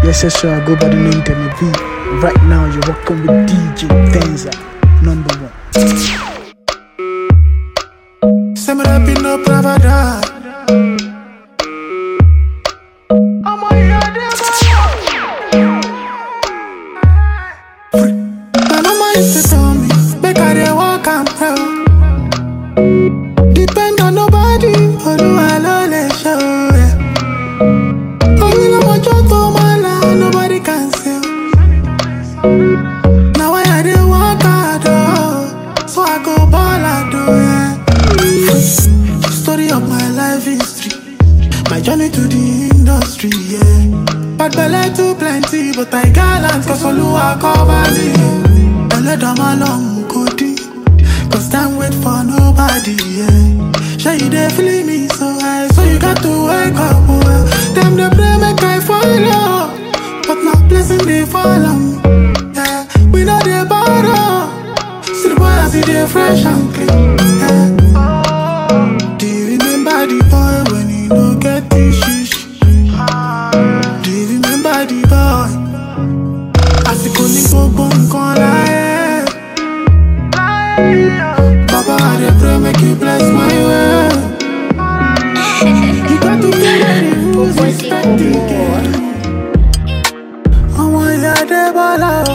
Yes, yes, sir. I go by the name Demi V. Right now, you're rocking with DJ Venza, number one. Say me rap in up Pravada. My mama used to tell me, make I dey walk am well. Depend on nobody, Olúwa ló lè ṣe o. Oyin lọ́mọjọ́ tó máa la, nobody can say. Now why I dey work hard, oh, so I go ball out, oh, yeah. Story of my life history, my journey to the industry, yeah. Bad belle too plenty, but I gallant, cause Oluwa cover me. Ẹlẹ́dàá máa lọ mú kó dín, cause time wait for nobody, yeah. Sure you dey feel me so high, so you got to wake up, well. Them dey pray make I follow, but my blessing dey follow me, yeah. We know dey borrow, see the boy as he dey fresh and clean, yeah. Do you remember the boy when he no get the shish? Do you remember the boy? Àsìkò ní gbogbo nǹkan láyé. Baba, I dey pray make you bless my way. You got to get ready, who's expecting it? Ọmọ ìyá Adébọ́lá o.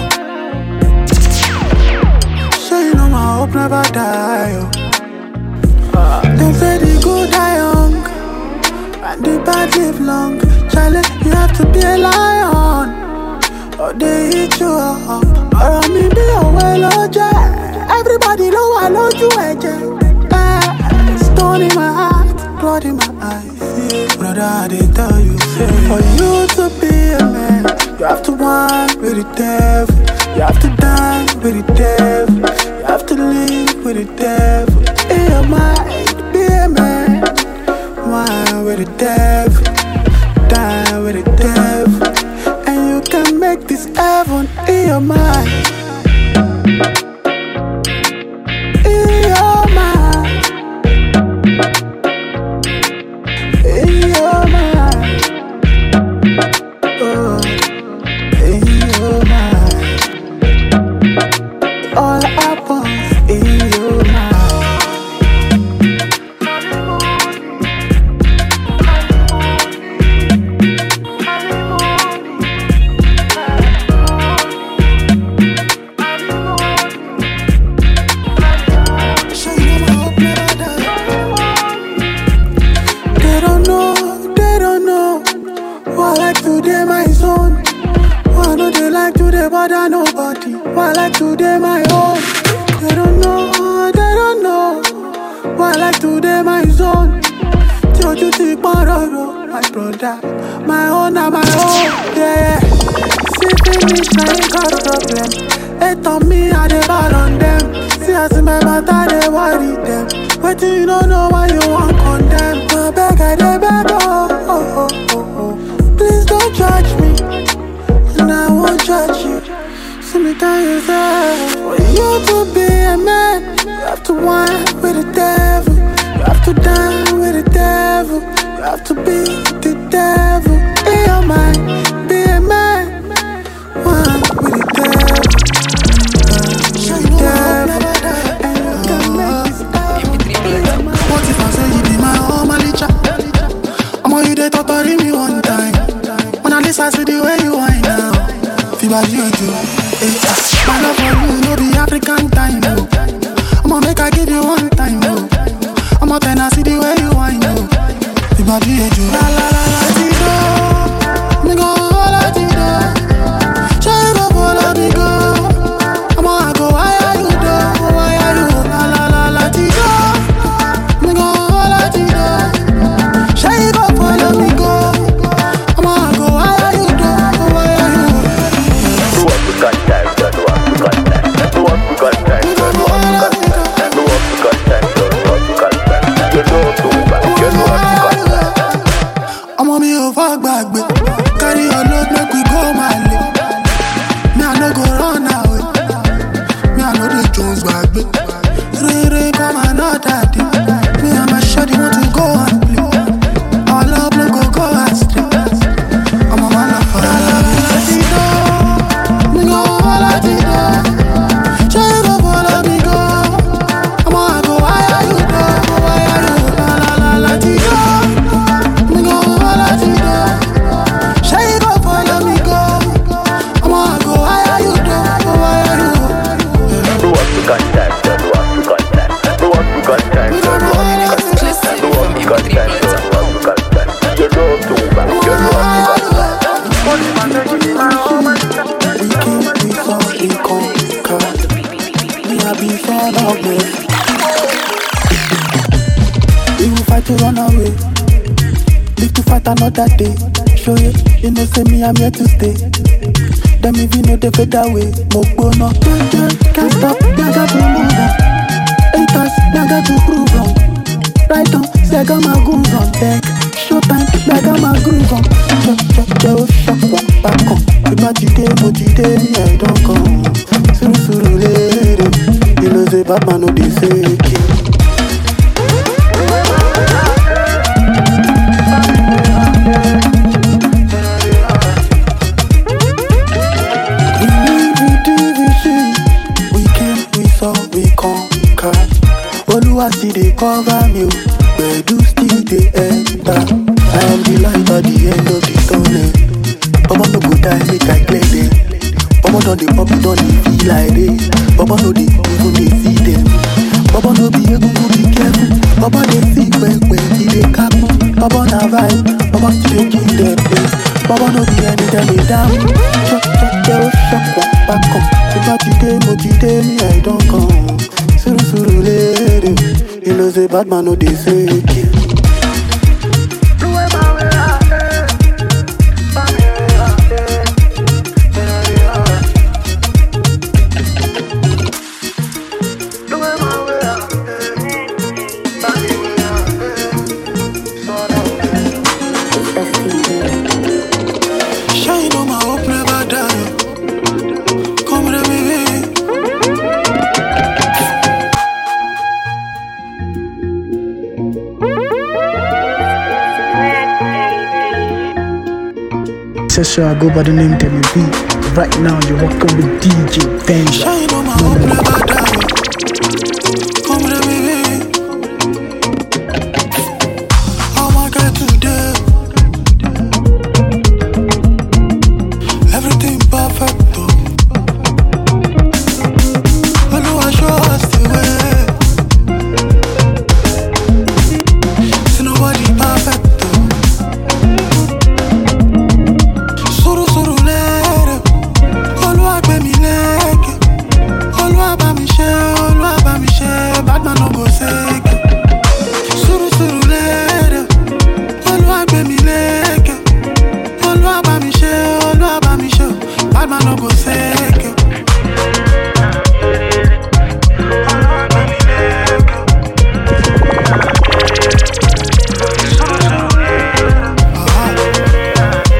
Ṣé you know my hope never die o? Dem say the good die young and the bad live long. Charlie, you have to be a lion or they eat you up. Ọ̀rọ̀ mi bí òwe ló jẹ́, everybody ló wà lójú ẹ̀jẹ̀. Eh, Stone in my heart, blood in my eyes. Brother, I dey tell you, say, for you to be a man, you have to want with the devil. You have to die with the devil. You have to live with the devil. In your mind, be a man. Wine with the devil, die with the devil, and you can make this heaven in your mind. In your mind. In your mind. Oh, in your mind. It all happens in your mind. So you know my hope never die. They don't know, they don't know. Why I like today my zone. Why no they like today bother nobody. Why I like today my own. They don't know, they don't know. Why I like today my zone. Tí ojú ti pọ́n rọ̀rọ̀, my brother, my own na my own. Yeah. See finish na him cause problem. Hate on me, I dey ball on them. See as my matter dey worry them. Wetin you no know why you wan condemn? Abeg I dey beg oh, oh, oh, oh, oh. Please don't judge me, and I won't judge you. See me tell you say, for you to be a man, you have to whine with the devil. You have to dine with the devil. You have to be the devil. In your mind, be a man. Whine with the devil. Show you devil. And you can make this happen. What if I say you be my own manager? I'm on you they torturing me one time. When I listen to the way you whine now. Feel you do. My love for you no be African time. Oh. I'ma make I give you one time. Oh. I'ma turn I see the way you whine. Oh. Feel you do. La la la la ti do. Me go la ti do. Show you go follow me go. I'ma go why are you do? Why are you? La la la la ti do. Me go la ti do. Show you go follow me go. I'ma go why are you do? Why are you? No one to contact, no one to contact, no one to contact, no one to contact, no one to contact, no one to contact. You know too bad, you know what to contact. ọmọ mi ò fọ́ gbàgbé carry your load make we go Mali me i no go run away me i no dey jones gbàgbé rere come another day me and my shawty want to go and play our love no go go astray ọmọ ma lọ fọ. another day. Show you, you know, say me, I'm here to stay. Them if you know they fade away. Mo gbóná, can't stop, I got to move on. Haters, I got to prove on. Right on, say I got my goons on deck. Showtime, I got my groove on. Cho, cho, cho, shock one back on. Ìgbà tí dé, mo ti dé, ní ẹ̀dán kan. Sùúrù sùúrù léèrè. You know say bad man no dey fake it. We live with division. We came, we saw, we conquer. Oluwa still dey cover me, o. Gbedu still dey enter. I am the light at the end of the tunnel. Omo no go die, make I clear them. Omo don dey pop, it don dey feel like rain. Omo no dey even dey see them. Omo no be egungun, be careful. Omo dey see pẹpẹ, e dey kaku. Omo na vibe, omo still dey kill them place. Omo no be anytime dey down. Chop chop, dey o shock one back up. Ìgbà tí dé, mo ti dé, ní ẹ̀dán kan. Sùúrù sùúrù léèrè. You know say bad man no dey fake it. Shine on my hope never die. Come with me, baby. Say so I go by the name Demi V. Right now you're rocking with DJ Venza. Shine on my hope never die. Come with me, baby. How I get today? Everything perfect, though. Oluwa show us the way. See nobody perfect, though. Suru suru lere. Olúwa gbé mi lékè. Olúwa bá mi ṣe, Olúwa bá mi ṣe, bad man no go seke. Sùúrù sùúrù lérè. Olúwa gbé mi lékè. Olúwa bá mi ṣe, Olúwa bá mi ṣe, bad man no go seke. Olúwa gbé mi lékè. Sùúrù sùúrù lérè. Ah.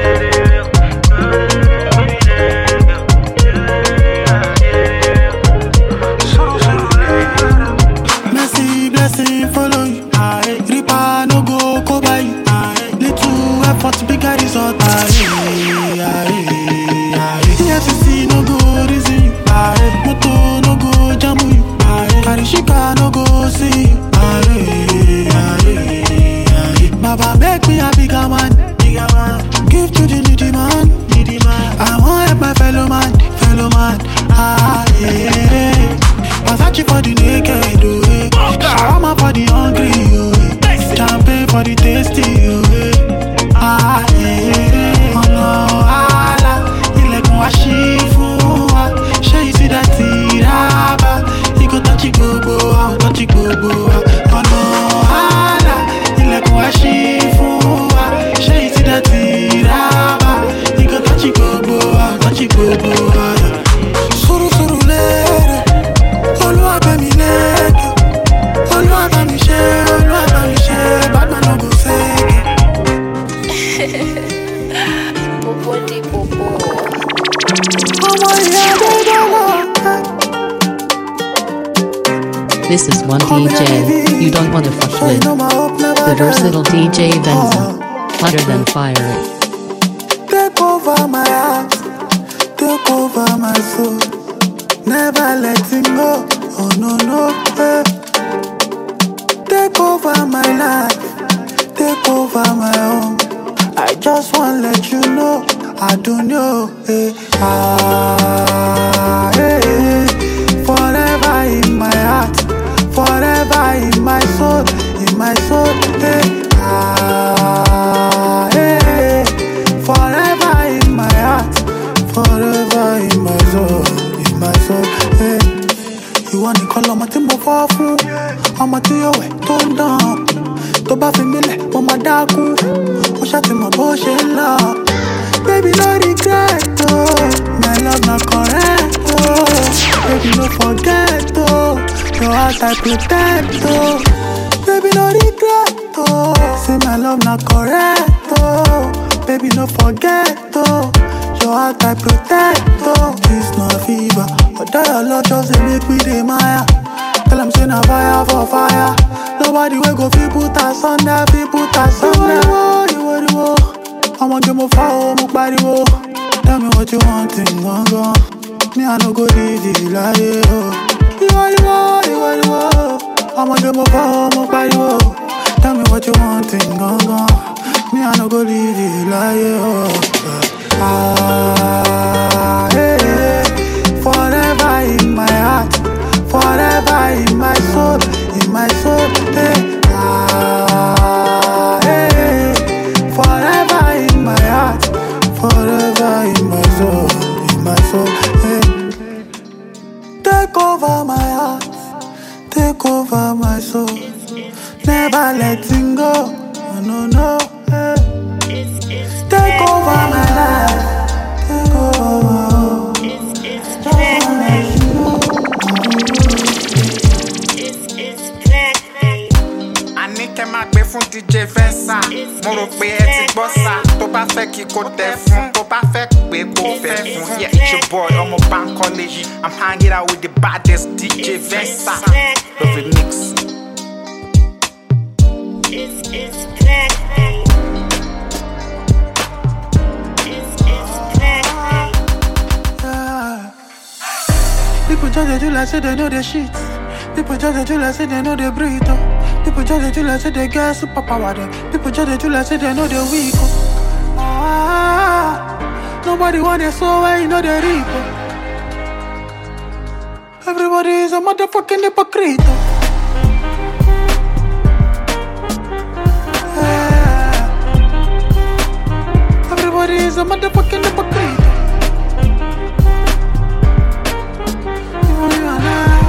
Mercy, blessing, follow you. Aye. Reaper no go cover you. Aye. Little effort, bigger result. Aye. Aye. Aye. EFCC no go reason you. Aye. Moto no go jam you. Aye. Karishika no go see you. Aye. Aye. Aye. Baba make me a bigger man. Bigger man. Give to the needy man. Needy man. I want help my fellow man. Fellow man. Ah, yeah. Versace for the naked, oh, eh. Shawarma for the hungry, oh, eh. Champagne for the tasty, oh, eh. Ah, yeah. Ọ̀nà àlà, ilẹ̀kùn wá ṣí fún wa. Ṣé you see that ìrábà? Igo tọ́jú gbogbo wa, ò tọ́jú gbogbo wa. Ọ̀nà àlà, ilẹ̀kùn wá ṣí fún wa. Ṣé you see that ìrábà? Igo tọ́jú gbogbo wa, ò tọ́jú gbogbo wa. Sùúrù sùúrù lérè. Olúwa bá mi lékè. Olúwa bá mi ṣe, Olúwa bá mi ṣe, bad man no go fake it. Popo di popo. Ọmọ ìyá dédé lọ. This is one DJ you don't want to fuck with. The versatile DJ Venza. Hotter than fire. Take over my heart, take over my soul. Never letting go. Oh no no. eh. Take over my life, take over my home. I just wanna let you know I don't know. Eh. Ah, eh, eh. Forever in my heart, forever in my soul, in my soul. Eh. Ah, eh, eh. Forever in my heart, forever in my soul, in my soul. Eh. Ìwọ nìkan lọmọ tí mo fọ́ fún, ọmọ tí yóò wẹ̀ tó ń dán. Tó bá fi mílẹ̀, mo máa dákú. Ó ṣàtìmọ̀ bó forget, oh. Your heart I protect, oh. Baby, no regret, oh. Say my love not correct, oh. Baby, no forget, oh. Your heart I protect, oh. It's not fever. But your love just dey make me dey maya. Tell 'em say na fire for fire. Nobody will go fi put us under, fi put us under. Iwo, iwo, iwo. I'ma get more foul, more pariwo. Tell me what you want in gone gone. Me I no go leave you like oh. Iwo, iwo, iwo, iwo. I'ma get more foul, more pariwo. Tell me what you want in gone gone. Me I no go leave you like oh. Ah, hey, hey. Forever in my heart, forever in my soul, in my soul. Hey. Ah, hey, hey. Forever in my heart, forever in my soul, in my soul. Hey. Take over my heart, take over my soul. Never letting go, no, no, no. Hey. Take over my life, take over my home. àní kẹ́ máa gbé fún dj fẹ́nsà mo rò pé ẹ ti gbọ́ sá tó bá fẹ́ kí kò tẹ̀ fún tó bá fẹ́ pé kò fẹ́ fún yeah it's your boy ọmọ bankole i'm hanging out with the baddest dj fẹ́nsà love it mix. Yeah. People just dey do like say they know the shit. People just dey do like say they know the breathe. Oh. People just dey do like say they get superpower. Them. People just dey do like say they know the weak. Oh. Ah, nobody want their soul where you know they reap. Oh. Everybody is a motherfucking hypocrite. Oh. Yeah. Everybody is a motherfucking hypocrite. You and I.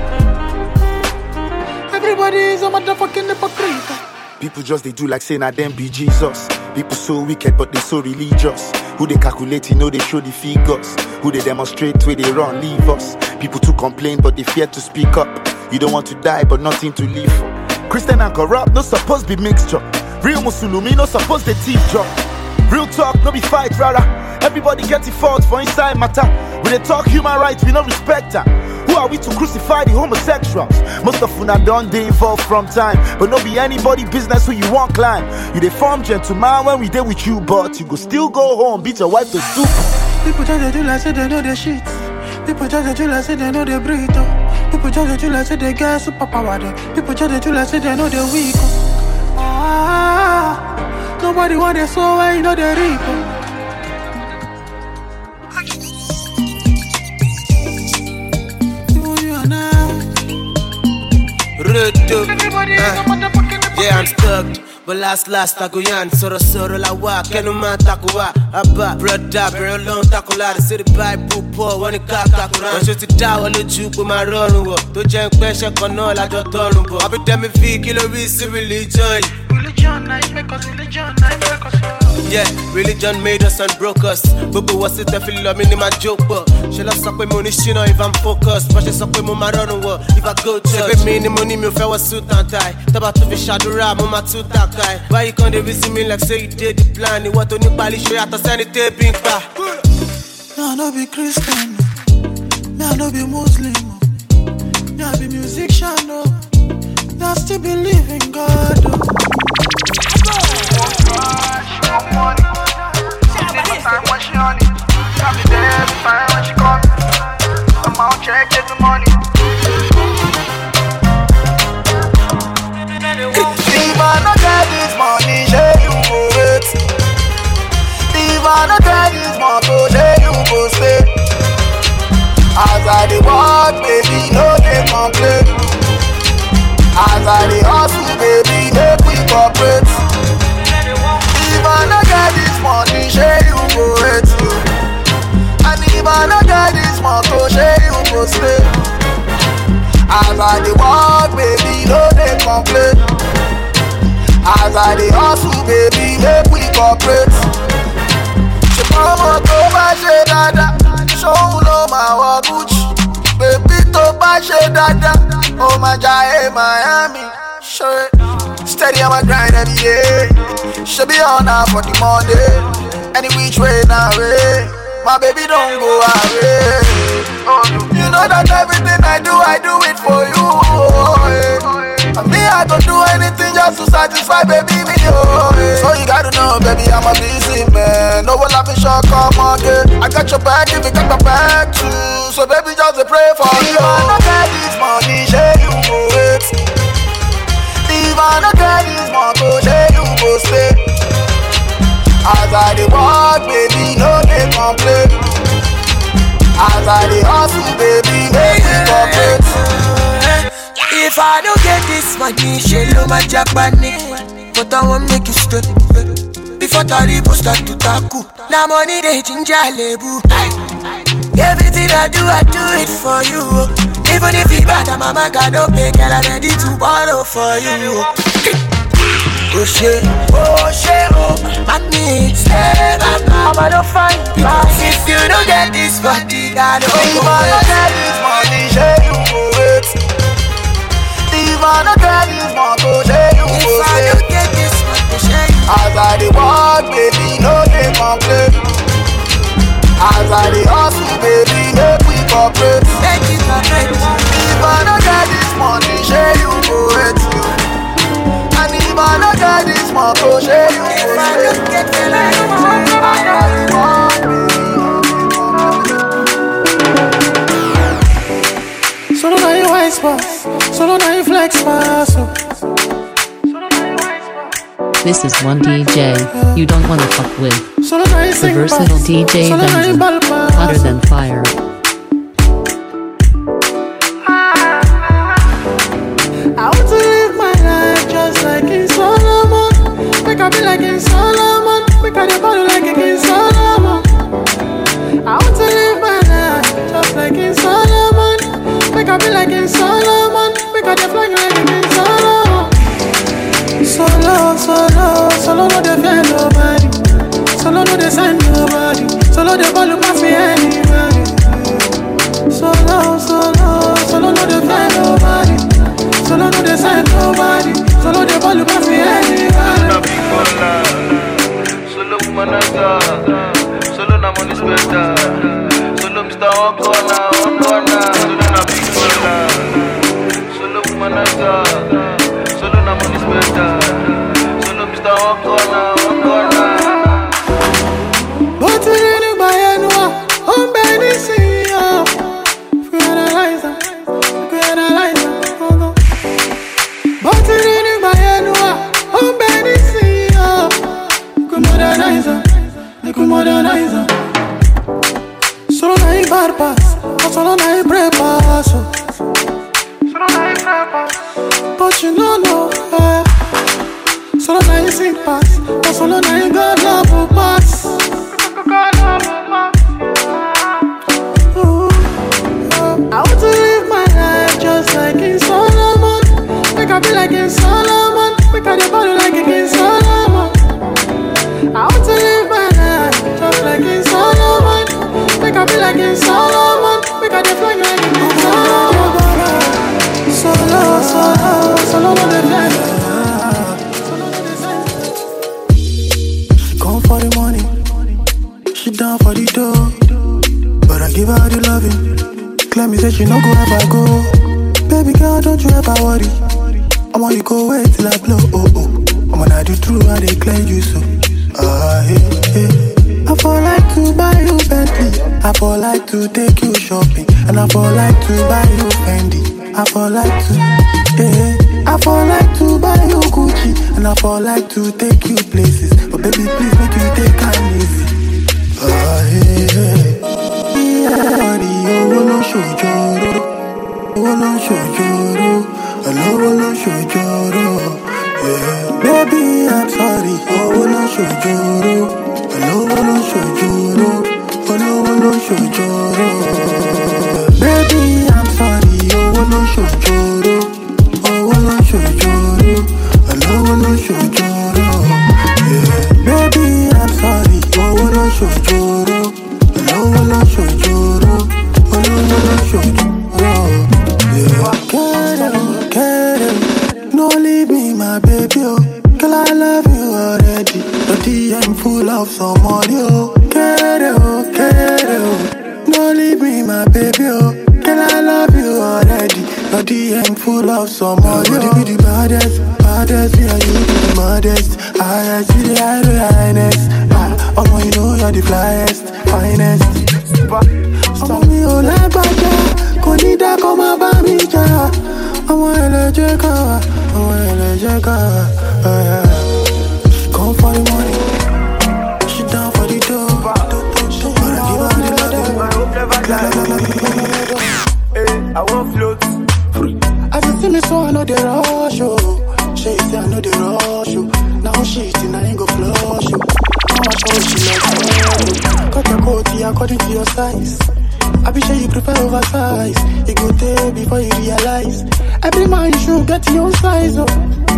Everybody is a motherfucking hypocrite. People just they do like saying I them be Jesus. People so wicked but they so religious. Who they calculate, you know they show the figures. Who they demonstrate where they run, leave us. People to complain but they fear to speak up. You don't want to die but nothing to live for. Christian and corrupt, no supposed be mixture. Real Musulumi, no supposed they teeth drop. Real talk, no be fight, rather. Everybody get the fault for inside matter. We they talk human rights, we no respect her. Who are we to crucify the homosexuals? Most of una done they evolve from time, but no be anybody business who you want climb. You they form gentleman when we there with you, but you go still go home, beat your wife to soup. People just dey do like say they know the shit. People just dey do like say they know the breathe. Oh. People just dey do like say they get superpower. Them. People just dey do like say they know the weak. Oh. Ah, nobody want their soul where you know they reap. Oh. You, you and I. Rudu. Everybody is a Uh, motherfucking yeah, I'm hypocrite. stuck. But last last taco yan sọ̀rọ̀ sọ̀rọ̀ la wá kẹnu máa takò wá àbá broda bẹ̀rẹ̀ lọ́n takò láti sí the bible pọ̀ wọ́n ní ká kakura. Wọ́n ṣe ti dá wọn lójú pé máa rọrùn wọ̀ tó jẹ́ ń pẹ́ṣẹ́ kan náà lájọ tọrùn bọ̀. Abidemi fi kí ló rí sí religion yìí. Religion, I make us religion, I make us. Yeah, religion made us and broke us. Gbogbo wọ́n sì tẹ́ fi lọ mí ní máa jó pọ̀. Ṣé lọ sọ pé mo ní ṣínà if I'm focused? Bọ́n ṣe sọ pé mo máa rọrùn wọ̀ if I go church. Ṣé pé mi ni mo ní mi ò fẹ́ wọ suit and tie? Tọ́ba tó fi ṣàdúrà mo máa tún tàkà ẹ̀. Why you come dey visit me like say you dey the plan? Ìwọ́n tó ní pálí ṣe yàtọ̀ sẹ́ni tẹ́bí ń pa. Me, I no be Christian, no. Me, I no be Muslim, no. Me, I be musician, no. Me, I still believe in God, oh. If I no get this money, say you go wait. If I no get this motor, say you go stay. As I dey work, baby, no dey complain. As I dey hustle, baby, make we cooperate. If I no get this money, say you go wait. And if I no get this motor, say you go stay. As I dey work, baby, no dey complain. As I dey hustle, baby, make we cooperate. Ṣùgbọ́n ọmọ tó bá ṣe dáadáa, ṣóun ló máa wọ Gucci. Bébí tó máa ṣe dáadáa. Ó máa jayé Miami. Ṣé steady on my grind every day. Ṣé bí ọ̀nà for the Monday? Any which way na way. My baby don't go away. You know that everything I do, I do it for you. Oh, yeah. And me, I go do anything just to satisfy baby me. Oh, yeah. So you gotta know, baby, I'm a busy man. No one laughing short, come again. I got your back if you got my back too. So baby, just a pray for me. If I don't get this money, share you go wait. If I don't get this money, share you go stay. As I dey walk, baby, no dey complain. As I dey hustle, baby, make me cooperate. If I don't get this money, she lo my Japanese. But I won't make it straight. Before Taribo start to tackle. Now money they ginger lebu. Everything I do, I do it for you. Even if it bad, I'm a man, God don't pay, girl, I'm ready to borrow for you. Oh shit, oh shit, oh Money, stay back I'm gonna find Cause if you don't get this body, I don't If go I don't wait. get this money, share you go wait. If I don't get this money, share you If go I stay. don't get this money, share you As I dey walk, baby, no dey complain. As I dey hustle, baby, make we cooperate. Make it cooperate. If I don't get this money, share you go wait. And if I don't get this money, share you If go I stay. don't get the light, As I dey walk, Solo na you wise pass, solo na you flex pass. Oh. This is one DJ you don't wanna fuck with. Solo na you The sing versatile pass, DJ solo na you Benson. ball pass. Hotter than fire. I want to live my life just like King Solomon. Make I be like King Solomon. Make I dey ball like a King Solomon. I want to live my life just like King Solomon. Make I be like King Solomon. Make I dey fly like a King Solomon. Solo, solo, solo no dey fear nobody. Solo no dey sign nobody. Solo dey ball pass me anybody. Solo, solo, solo no dey fear nobody. Solo no dey sign nobody. Solo dey ball pass me anybody. Solo Manaka, solo na money spender. Solo Mr. Okona, Okona, solo na big baller. Solo Manaka, solo na money spender. Solo Mr. Okona, Okona. bó ti rí nígbà yẹn nu wa ó ń bẹ nísìnyí o. fi analyze am fi analyze am gangan. bó ti rí nígbà yẹn nu wa ó ń bẹ nísìnyí o. kò modernize am kò modernize am. solo na him bad pass but solo na him pray pass o. solo na him pray pass but you no know. Eh. Solo na him sing pass but solo na him God love will pass. Ooh, uh, I want to live my life just like King Solomon. Make I be like King Solomon. Make I dey ball like a King Solomon. I want to live my life just like King Solomon. Make I be like King Solomon. Make I dey fly like a King Solomon. Solo, solo, solo no dey fly. Solo no dey fly. She come for the money. She down for the dough. But I give her the loving. Claim me say she no go ever go. Baby girl, don't you ever worry. I want you go wait till I blow. Oh oh. I'm gonna do true how they clear you so. Ah hey hey. I for like to buy you Bentley. I for like to take you shopping, and I for like to buy you Fendi. I for like to, yeah. I for like to buy you Gucci, and I for like to take you places. But baby, please make you take time easy. Ah hey hey. Body, owó ló ṣòjòrò, owó ló ṣòjòrò, olówó ló ṣòjòrò. Yeah. Baby, I'm sorry, owó ló ṣòjòrò, olówó ló ṣòjòrò, olówó ló ṣòjòrò. Baby, I'm sorry, owó ló ṣòjòrò, owó ló ṣòjòrò, olówó ló ṣòjòrò. Yeah. Baby, I'm sorry, owó ló ṣòjòrò, olówó ló ṣòjòrò, olówó ló ṣòjòrò. love somebody, oh. Get it, oh, get it, oh. No leave me, my baby, oh. Girl, I love you already. Your DM full of somebody, oh. You be the baddest, baddest, yeah, you be the modest. Highest, you the high, the highness. Ah, oh, you know you're the flyest, finest. ọmọ mi ò lágbájá kò ní dákọ́ má bá mi jà ọmọ ẹlẹ́jẹ̀ kan wà ọmọ ẹlẹ́jẹ̀ kan wà. eh, eh. Come for the money, she down for the dough. But I give her the love. I want float. As you see me, so I know the rush, oh. She say I know the rush, oh. Now she think I ain't go flush, oh. Now I show she like oh. Cut your coat here according to your size. I be sure you prefer oversize. You go there before you realize. Every man should get your own size up.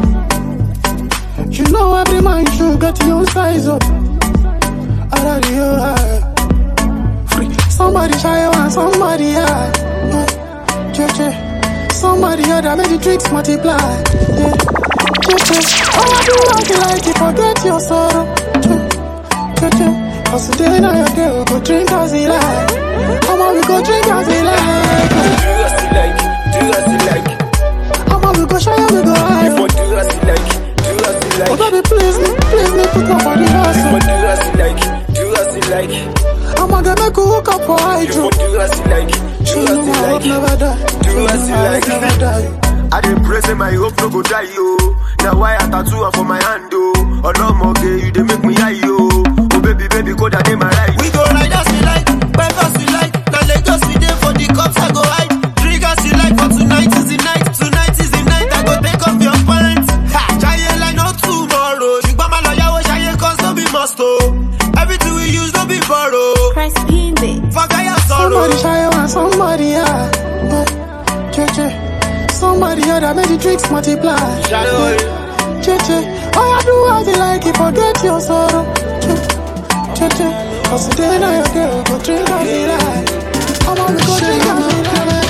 You know every man should get your own size up. Out of the eye. Free. Somebody shy and somebody high. Uh, Cheche. Somebody other make the drinks multiply. Yeah. Cheche. Oh, I do like it like it, forget your sorrow. Cheche. Cause today now your girl go drink as he like. Come on, we go drink as he like. Do as you like, do as you like. Come on, we go show you we go high. If I do as you like, do as you Oh, like. baby, please me, please me, put up for the If I hustle. do as you like, do as you like. I'm gonna make a hook up for If I hydro. do as you like, do You as know you my hope like. never die. Do You as know you my like. hope never die. I dey pray say my hope no go die yo. Now why I tattoo am for my hand oh. Olomoge you dey make me high yo. Oh baby baby go down in my right. We go ride as we like, bike as we like. Now Lagos we dey for the cops, I go hide. Drink as you like, for tonight is the night. Tonight is the night, I go take off your pants. Ha! Giant like no tomorrow. Ṣùgbọ́n máa lọ yàwó ṣayé cause no be must o. Everything we use no be borrow. Fagaya sorrow. Somebody shy and somebody high. Uh, Cheche. Somebody other make the drinks multiply. Shadow. Cheche. Oh, I do as you like it, forget your sorrow. Che- Cheche. Cause today now your girl go drink as he like. Come on, we go drink as he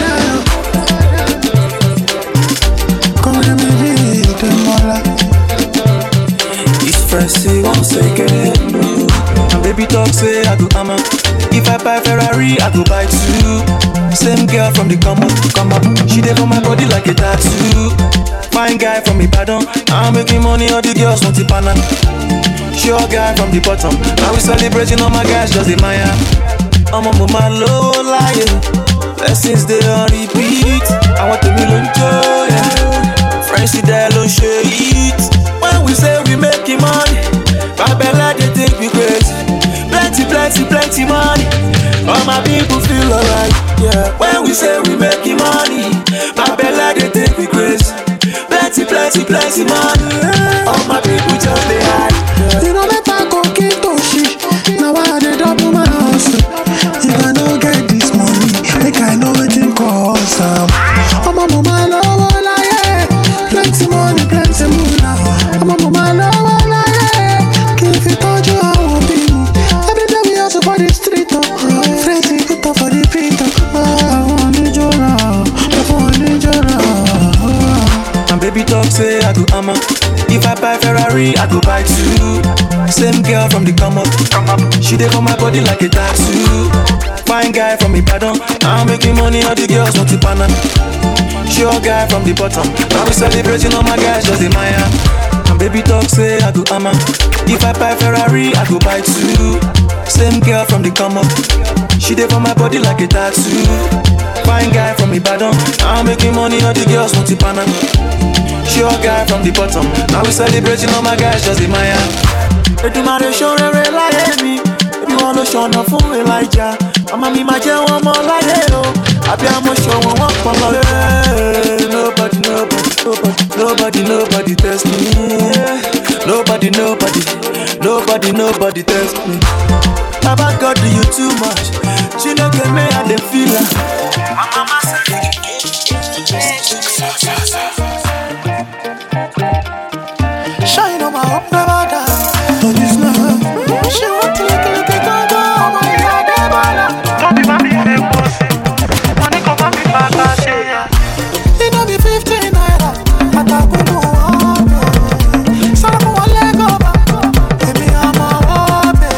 like. Come to me, be the mola. It's Francie once again. My baby talk say I go hammer. If I buy Ferrari, I go buy two. Same girl from the come up, come up. She dey for my body like a tattoo. Fine guy from Ibadan. I'm making money, all the girls want to pana. Sure guy from the bottom. Now we celebrating all my guys, just admire. I'm on my low lion. Blessings they on repeat. I want to be enjoy. Friends see that don't show it. When we say we making money, Babella they think we crazy. Plenty, plenty, plenty money. All my people feel alright. Yeah. When we say we making money, Babella they think we crazy. Plenty, plenty, plenty money. All my people just they hide. You know that I go get to shit. Now I dey double my hustle. If I no get this money, make I know wetin cause am. Ọmọ mo máa lọ́wọ́ láyé, plenty money, plenty mula. Ọmọ mo máa lọ́wọ́ láyé, kí n fi tọ́jú àwọn òbí mi. Everyday we hustle for the street o. Friends we put up for the beat o. Àwọn oníjọ́ra, àwọn oníjọ́ra. My baby talk say I go hammer. If I buy Ferrari, I go buy two. Same girl from the come up, come up. She dey for my body like a tattoo. Fine guy from Ibadan. I'm making money, all the girls want to pana. Sure guy from the bottom. Now we celebrating all my guys just admire. My baby talk say I go hammer. If I buy Ferrari, I go buy two. Same girl from the come up. She dey for my body like a tattoo. Fine guy from Ibadan. I'm making money, all the girls want to pana. Sure guy from the bottom. Now we celebrating all my guys just admire. Èdùmàrè ṣorere láyé mi, ebi wọn ló ṣọ̀nà fún Elijah. Màmá mi máa jẹ́ wọn mọ́ láyé o, àbí àmọ́ ṣọ̀wọ́n wọn pọ̀ mọ́ lé. Nobody, nobody, nobody, nobody, nobody test me. Nobody, nobody, nobody, nobody test me. Baba God do you too much, Chineke me I dey feel am. My mama say Shine on my hope never die. But this love, she want to lick lick it go go. Oh my God, Ebola. Tọ́bí bá mi fẹ́ pọ̀ sí, wọ́n ní kò bá mi bàtà ṣe yá. It no be fifteen naira. Àtàkùn wọn bẹ̀. Sọ́kùn wọn lẹ́gọ̀ bá. Èmi àmọ́ wọ́n bẹ̀.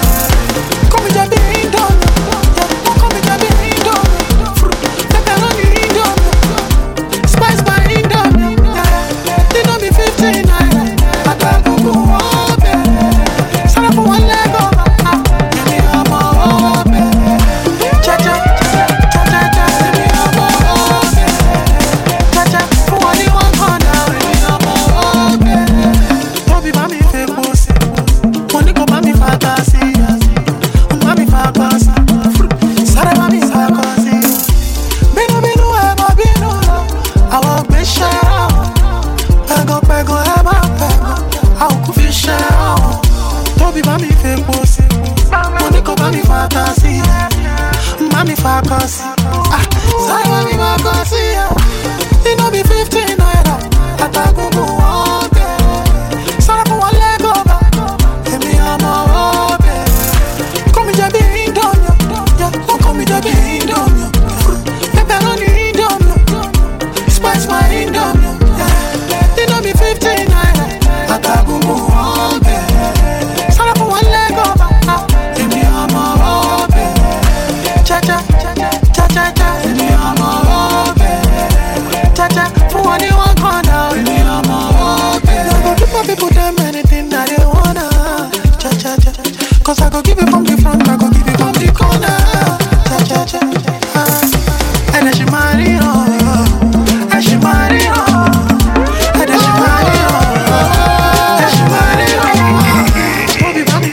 Mami fantasy, mami fantasy. Ah, sorry, mami fantasy. It no be 15 naira. Atagungu one day. Sorry for one leg over. Èmi ọmọ ọbẹ̀. Kọ́ mi jẹ bí Indomie. Yeah, wọ́n kọ́ mi jẹ bí Indomie. Pepperoni Indomie. Spice my Indomie. Yeah, it no be 15 naira. Atagungu one day. Sorry for one leg over. Ah, Èmi ọmọ ọbẹ̀. Cha-cha, cha-cha, cha. Èmi ọmọ ọbẹ̀. Cha-cha, fún wọn ní one corner. Èmi ọmọ ọbẹ̀. I go give my people them anything that they wanna. Cha-cha-cha. Cause I go give it from the front, I go give it from the corner. Cha-cha-cha. Ah. And then she marry on. And she marry on. And then she marry on. And she marry on. Bobby, Bobby,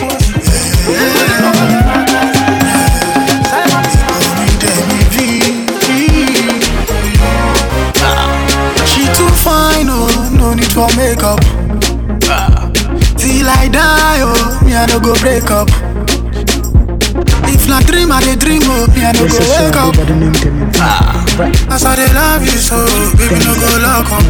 She too fine, oh, no need for makeup. Ah. Till I die, oh, me I no go break up. If na dream, I dey dream, oh, me I no This go is wake uh, up. by the name Demi V. Right. As I dey love you so, baby no go lock up.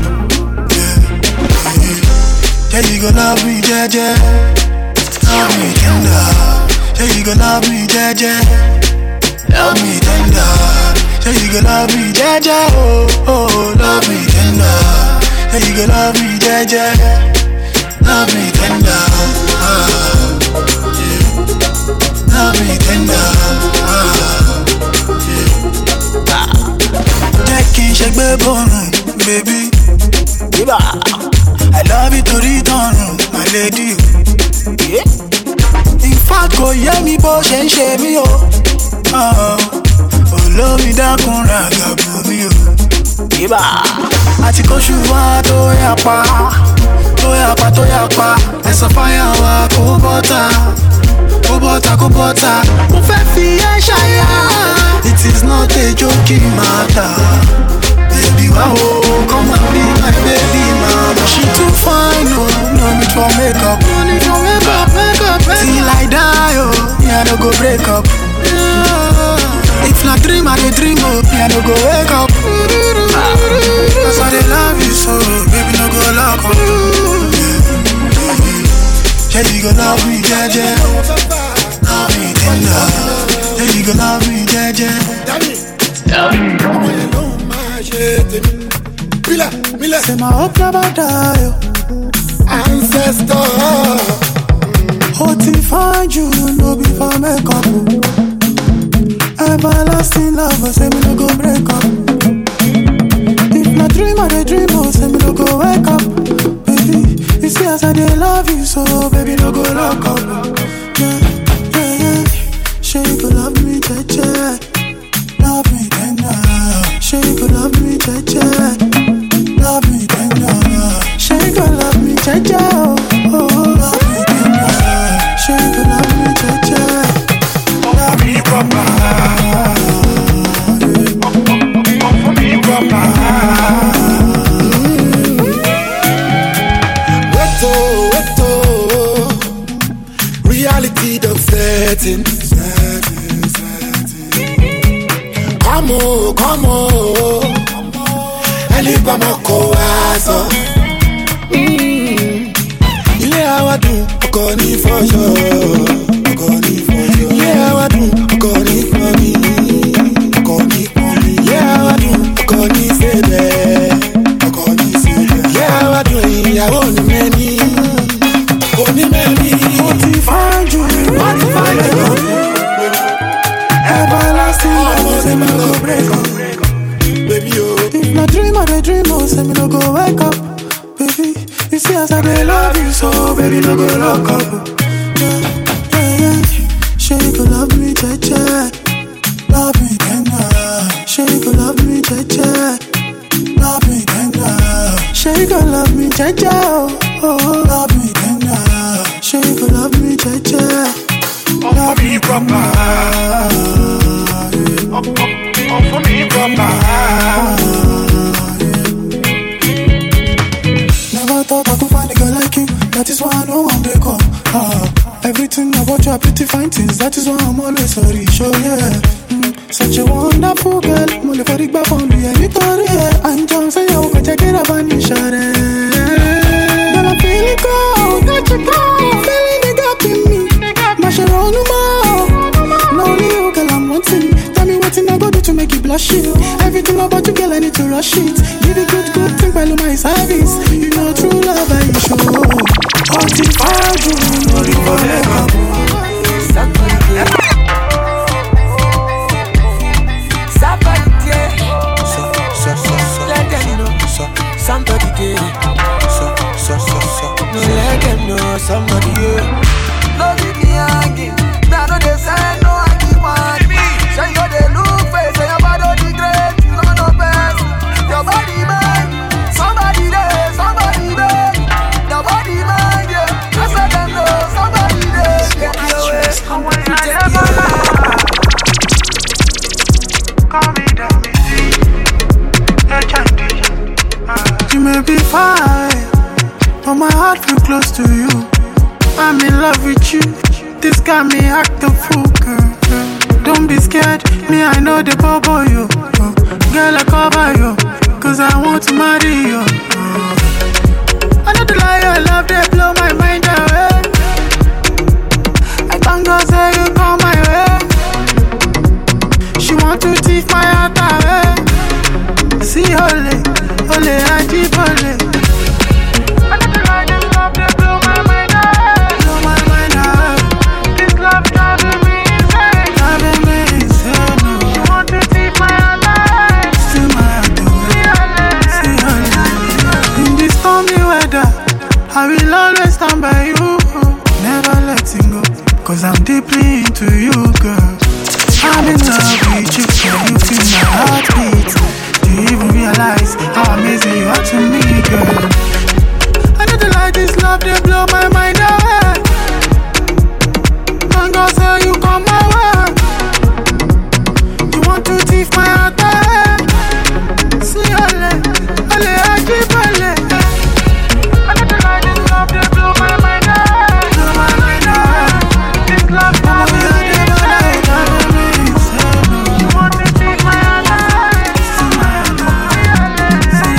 Yeah, you go love me, jeje. Love me tender. Yeah, you go love me, jeje. Love me tender. Yeah, you go love me, jeje. Oh, oh, love me tender. Yeah, you go love me, jeje. Love me tender. Ah, yeah. Love me tender. Ah, yeah. jẹ́ kí n ṣe gbé bọ́ọ̀rùn bèbí. Bíbà, I love you torí tọrùn, my lady. In fact, kò yé mi bó ṣe ń ṣe mí o. Ah, Olómi dákun ra gàbù mi o. Bíbà, àti kóṣù wa tó yà pa, tó yà pa tó yà pa, ẹ̀sán fáyà wa kó bọ́tà kó bọ́tà kó bọ́tà mo fẹ́ fi ẹ́ ṣayá. it is not a joking matter. baby wa o come and be my baby mama. she too fine o no need for makeup. no need for makeup makeup makeup. till I die o me I no go break up. Yeah. if na dream I dey dream o me I no go wake up. Cause I dey love you so baby no go lock up. Yeah, you go love me, jeje. Love me tender. Yeah, you go love me, jeje. Mila, Mila. Say my hope never die. Ancestor. Oh, to find you, no be for makeup. Everlasting love, oh, say me no go break up. If na dream, I dey dream, oh, say me no go wake up. Baby, you see as I dey love you, so baby no go lock up. Yeah, yeah, yeah. Sure you go love me, jeje. Love me tender. Sure you go love me, jeje. Love me tender. Sure you go love me, jeje. Oh, oh, oh, love me tender. Sure you go love me, jeje. Love me proper. For me proper. Weto, weto. Reality done setting. Come on, come on. Ẹni bá máa kó wa sọ. Mm. Ilé àwa dùn, ọkọ ní fọ́ṣọ́. Ọkọ ní fọ́ṣọ́. Ilé àwa dùn, ọkọ ní pọ́n mi. Ọkọ ní pọ́n mi. Ilé àwa dùn, ọkọ ní sébẹ̀. Ọkọ ní sébẹ̀. Ilé àwa dùn, ìyàwó ní mẹ́ni. Òní mẹ́ni. Mo ti find you, mo ti find you. Everlasting love, say me no go break up. Baby, oh. If na dream, I dey dream, oh, say me no go wake up. Baby, you see as I dey love you, so baby no go lock up. Yeah, yeah, yeah. Sure you go love me, jeje. Love me tender. Sure you go love me, jeje. Love me tender. Sure you go love me, jeje. Oh, oh, love me tender. Sure you go love me, jeje. Love me proper. For me proper. Never thought I could find a girl like you. That is why I know I'm break up. Ah, Everything about you are pretty fine things. That is why I'm always sorry. Show yeah. Mm, Such a wonderful girl. Mole for the back on the Victoria. Yeah. I'm John say I will check it up and share Girl, I'm feeling cold. Got you cold. Feeling the gap in me. Mash around no more. No only you, girl, I'm wanting. Tell me what thing I go do to make you blush it. Everything about you, girl, I need to rush it. Give it good, good thing, by my service. You know true love, I show. Hot if I do, no you Somebody there. So, so, so, so. Let them know. So, somebody there. So, so, so, so. No, let them know somebody there. No leave me hanging. Now no they say no I keep on. Say you they look face, say your body the great, you know no best. Your body man, somebody there, somebody there. Your body man, yeah. Just let them know somebody there. Take you away, take you away. You may be fine, but my heart feel close to you. I'm in love with you. This got me act a fool, girl. Don't be scared, me I know the bubble you. Uh, Girl I cover you, cause I want to marry you. Uh, I know the lie I love they blow my mind away. I thank God say you come my way. She want to thief my heart away. See ole, ole ajibole. I know the lie they love they blow my mind away. Blow my mind away. This love driving me insane. Driving me insane. oh. She want to thief my heart away. Steal my heart away. See ole. In this stormy weather, I will always stand by you. Never letting go. Cause I'm deeply into you, girl. I'm in love with you, can you feel my heartbeat? Do you even realize how amazing you are to me, girl? I know the light this love, they blow my mind away. Thank God, say you come my way. You want to thief my heart away. See, ole, ole, I keep ole. I know the light this love, they blow my mind away. Blow my mind away. This love, driving me insane. Driving me insane. You want to thief my heart away. See, ole, see,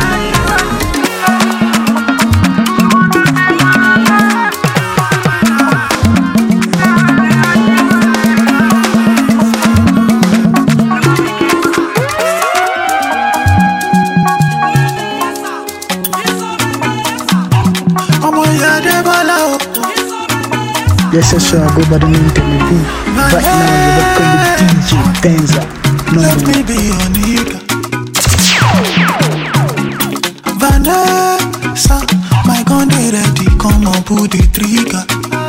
ọmọ ìyá Adébọ́lá o. Yes, yes, sure. Go by the name Tell V. Right now, you're welcome with DJ Benza. Let Number me one. be your nigga. Vanessa, my gun dey ready, come on, pull the trigger.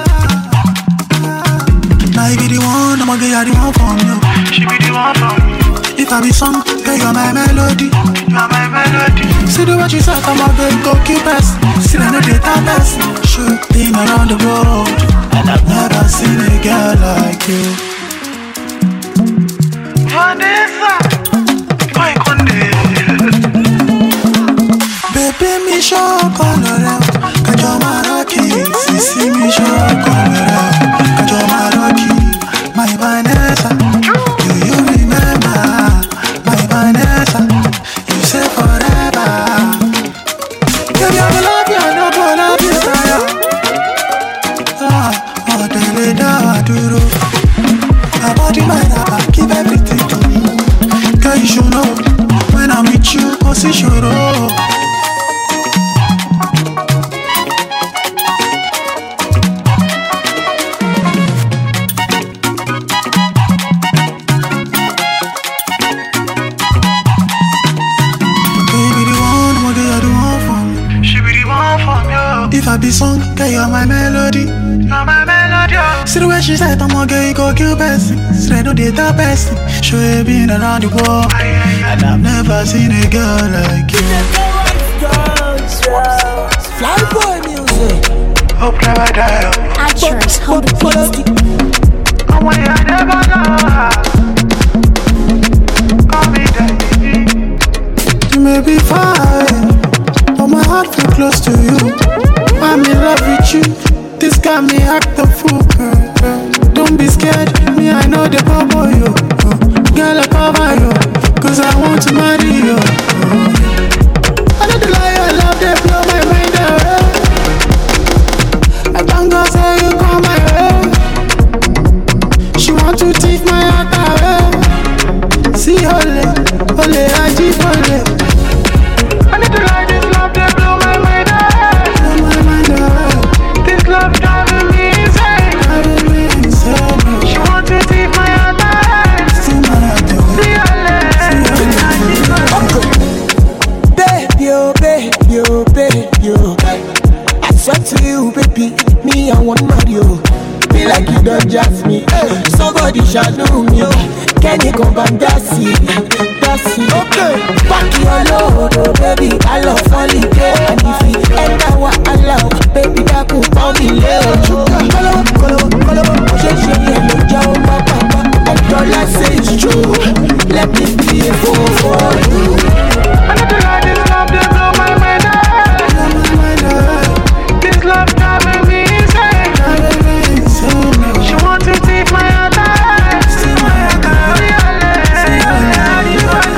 Now you be the one, I'ma get you the one from you. She be the one from me. If I be song, girl, you're my melody. You're my melody. See the way she said, I'm a good go keep us. See the data best. Sure, been around the world, and I've never seen a girl like you. Vanessa, my conde. Bébé mi ṣọ́ọ̀kọ̀ lọ́rẹ́ o, kájọ máa rọ́ọ̀kì. Sísí mi ṣọ́ọ̀kọ̀ lọ́rẹ́ o, kájọ máa rọ́ọ̀kì. My Vanessa, do you remember? My Vanessa, you say forever. Baby, I go love you, I no go love you, Saya. Ah, ọ̀dẹ̀lẹ̀ dá wa dúró. My body, my rubber, give everything to me. Girl, you should know, when I'm with you, kò sí ṣòro. Baby, the one, one girl, the one for me. She be the one for me. If I be song, girl, you're my melody. You're my melody. See the way she said, I'm gonna get you go kill person. Say no data person. Show you been around the world, and I've never seen a girl like you. Flyboy music. Hope never die. Actress, humble beast. I want you never die. Call me daddy. You may be fine, but my heart feel close to you. I'm in love with you. This got me act a fool, me, I know the bubble you. Uh, girl, I cover you. Cause I want to marry you. Uh, I know the lie, your love, they blow my mind away. I thank God say you come my way. She want to take my heart away. See, ole, ole, I keep ole. I need to lie, this love, they blow my mind away. Blow my mind away. This love driving me insane. Driving me insane. She want to take my heart away. See, my heart away. See, ole, I keep ole. Baby, oh, baby, oh, baby, oh. I swear to you, baby, me, I want Mario. Be like you don't just me. Somebody shall know me. oh. Can you come back, Darcy? Darcy, okay. Back your load, oh, baby, I love falling And if you enter what I love, baby, that could call me Leo. Kolo, kolo, kolo, she, she, yellow, Joe, papa, and all I say is true. Let me be a fool for you. I need to lie, this love, they blow my mind away. Blow my mind away. This love driving me insane. Driving me insane. She want to take my heart away. See my heart away. See ole, I keep ole.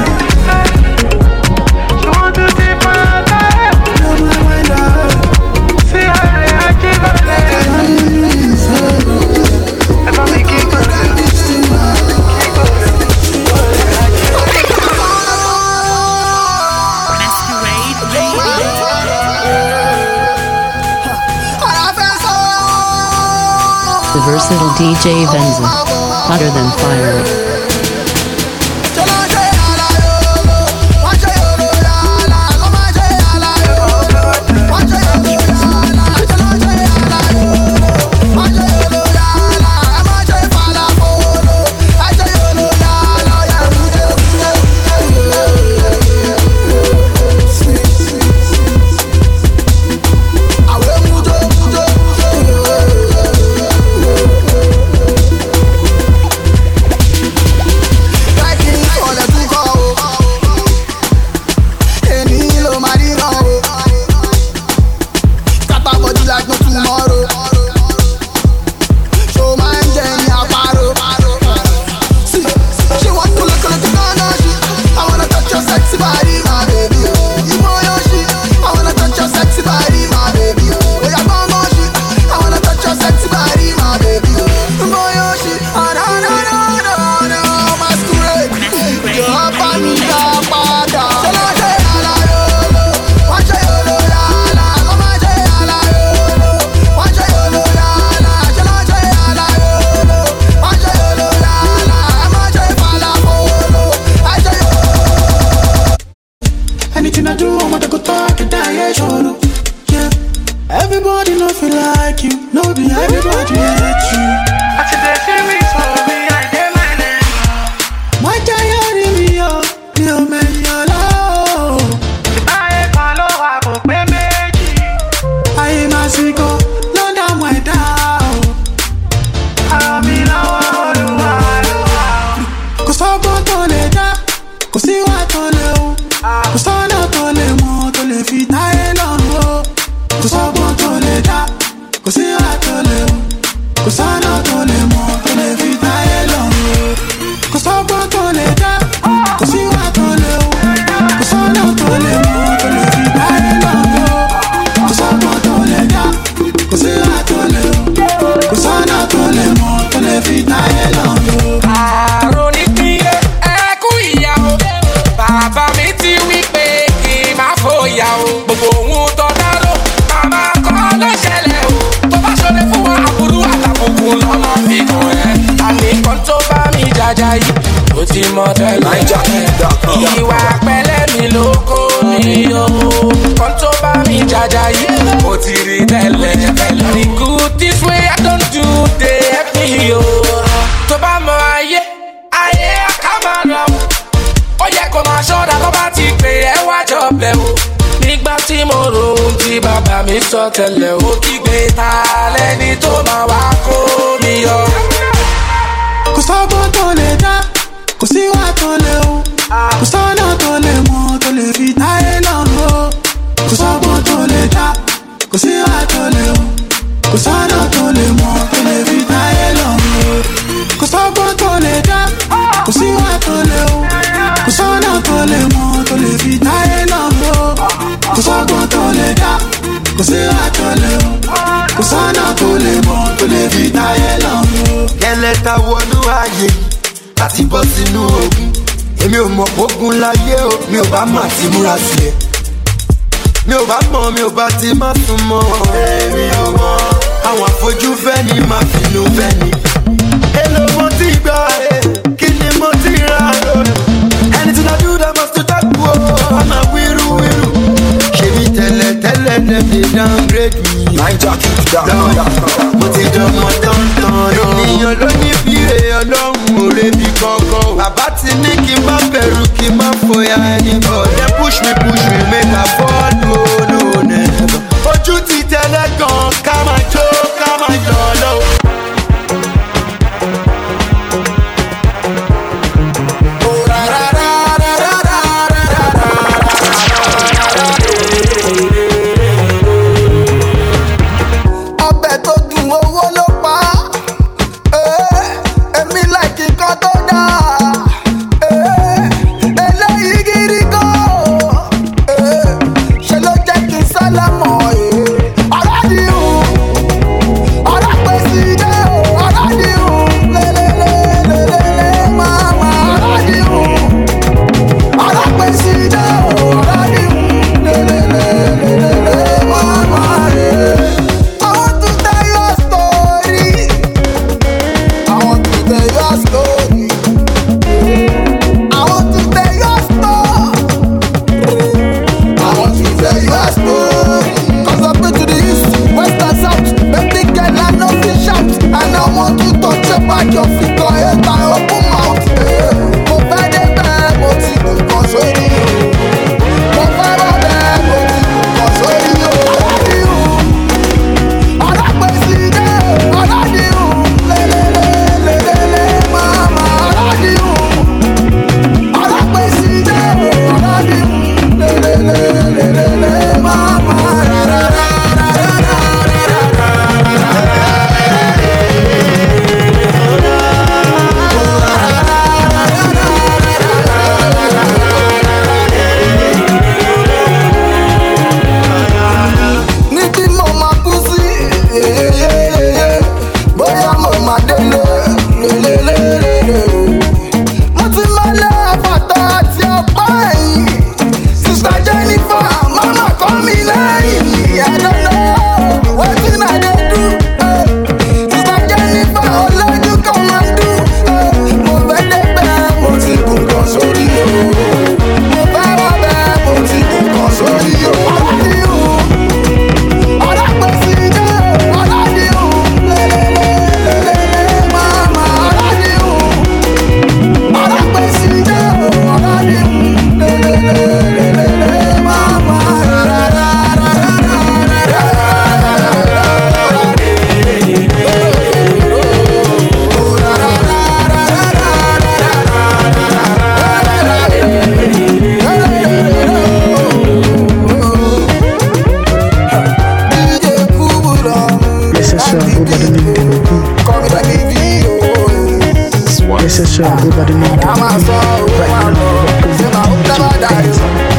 She want to take my heart away. Blow my mind away. See ole, I keep ole. Driving me insane. If I make it good, keep ole. The versatile DJ Venza. Hotter than fire. Anything I do, I want to go talk and die, yeah, sure. no. Yeah. Everybody know feel like you, no be everybody hate you. I see they see me, so me, I get my name. My diary me, oh, me, oh, me, oh, oh. Ayé kan ló wà kò pé méjì. Ayé máa sì kọ́, ló dá mọ̀ ẹ̀dá, oh. Ara mi lọ́wọ́ Olúwa ló wà. Kò sọ́gbọ́n tó lè dá, kò síwá tó lè hù. Kò sọ́nà tó lè mọ̀ tó lè fi táyé lọ́rùn o. Kò sọ́gbọ́n tó lè dá, kò síwá tó lè hù. Kò sọ́nà tó lè mọ̀ tó lè fi táyé lọ́rùn o. Kò sọ́gbọ́n tó lè dá, kò síwá tó lè hù. Kò sọ́nà tó lè mọ̀ tó lè fi táyé lọ́rùn o. Kò sọ́gbọ́n tó lè dá, kò síwá tó lè hù. Kò sọ́nà tó lè mọ̀ tó lè fi táyé lọ́rùn o. àrùn nípìnlẹ̀ ẹ̀kú ìyá o bàbá mi ti wí pé kí n má fòyà o gbogbo ohun tó dárò màmá kọ́ ló ṣẹlẹ̀ o tó bá ṣọlẹ̀ fún wa àbúrú àtàkùnkùn lọ́nà fi kàn ẹ́ àníkan tó bá mi jàjà yìí ó ti mọ tẹ́lẹ̀ ìwà pẹ̀lẹ́ mi ló kó mi o kan tó bá mi jàjà yìí ó ti rí tẹ́lẹ̀ the good this way I don't do dey help me o tó bá mọ ayé ayé ká máa lọ ó yẹ kó máa ṣọ́ra tó bá ti pè ẹ́ wájọ bẹ̀ o nígbà tí mo rò ohun tí bàbá mi sọ tẹ́lẹ̀ ó kígbe ta lẹ́ni tó máa wá kó mi yọ. kò sọ́gbọ́n tó lè dá kò síwá tó lè hù kò sọ́nà tó lè mọ̀ tó lè fi táyé lọ́rùn o kò sọ́gbọ́n tó lè dá kò síwá tó lè hù kò sọ́nà tó lè mọ̀ tó lè fi táyé lọ́rùn o kò sọ́gbọ́n kò sọ́gbọ́n tó lè dá kò sí àtọ̀lẹ̀ o kò sọ́nà tó lè mọ̀ tó lè fi táyé lọ́rùn. ẹlẹ́ta wọnú ààyè láti bọ́ sínú ogun èmi ò mọ̀ ogun láyé o mi ò bá mọ̀ àti múra sílẹ̀ mi ò bá mọ̀ mi ò bá ti má tún mọ̀ èmi ò mọ̀ àwọn àfojúfẹ́ ni màá finú fẹ́ ni. èlò mo ti gbà ẹ́ kí ni mo ti rà ẹ́ anything I do that must to talk o ọmọ wíru wíru ṣèbí tẹ́lẹ̀ tẹ́lẹ̀ dem dey downgrade me. naija keep down. mo ti dánmọ́ tán-tán ènìyàn ló ní bíre ọlọ́run ò rebi kankan o. bàbá ti ní kí n má bẹ̀rù kí n má fòyà ẹni bọ̀. dem push me push me make I fall no no never. ojú ti tẹ́lẹ̀ gan ká máa jó ká máa yọ̀ lọ́wọ́. ọbẹ̀ tó dùn owó ló pa Eh, èmi láìkí nǹkan tó dáa Eh, eléyìí gidi gan Eh, ṣe ló jẹ́ kí n sálámọ̀ eh. ọ̀rọ̀ di hùn ọ̀rọ̀ pèsè jẹ́ ọ̀rọ̀ di hùn lélẹ́lẹ́lẹ́lẹ́ máa máa ọ̀rọ̀ di hùn ọ̀rọ̀ pèsè jẹ́ ọ̀rọ̀ di hùn lélẹ́lẹ́lẹ́lẹ́ máa máa rẹ̀. I want to tell you a story. I want to tell you a story. I want to tell you a story. I want to tell you a story. Cause I've been to the east, west and south. Baby girl, I know fish out. And I want to touch your back, your feet, your head, and open mouth. Eh, Mo fẹ́ dé bẹ́ẹ̀, mo ti kù kan sórí o. Mo fẹ́ bá bẹ́ẹ̀, mo ti kù kan sórí o. Alápèsè dé, aládìhùn, lélẹ́lẹ́lẹ́lẹ́ máa máa aládìhùn. Alápèsè dé, aládìhùn, lélẹ́lẹ́lẹ́lẹ́ máa máa rárá. níbi mo máa kú sí yeyeyeye bóyá mo máa délé lélelélele. mo ti máa lé àfàtà àti ọ̀pá ẹ̀yìn sista jennifer mama kọ́ mi lẹ́yìn ẹ̀dọ́dọ́ wetin i dey do. eh. sista jennifer olójú kan máa dùn. eh. mo fẹ́ débẹ̀ mo ti kún kan sórí o. mo fẹ́ wá bẹ́ẹ̀ mo ti kún kan sórí o. aládìhùn. Yes, yes, sir. Go by the name Demo B. Yes, yes, sir. Go by the name Demo B. Right now, you're welcome to DJ Benza.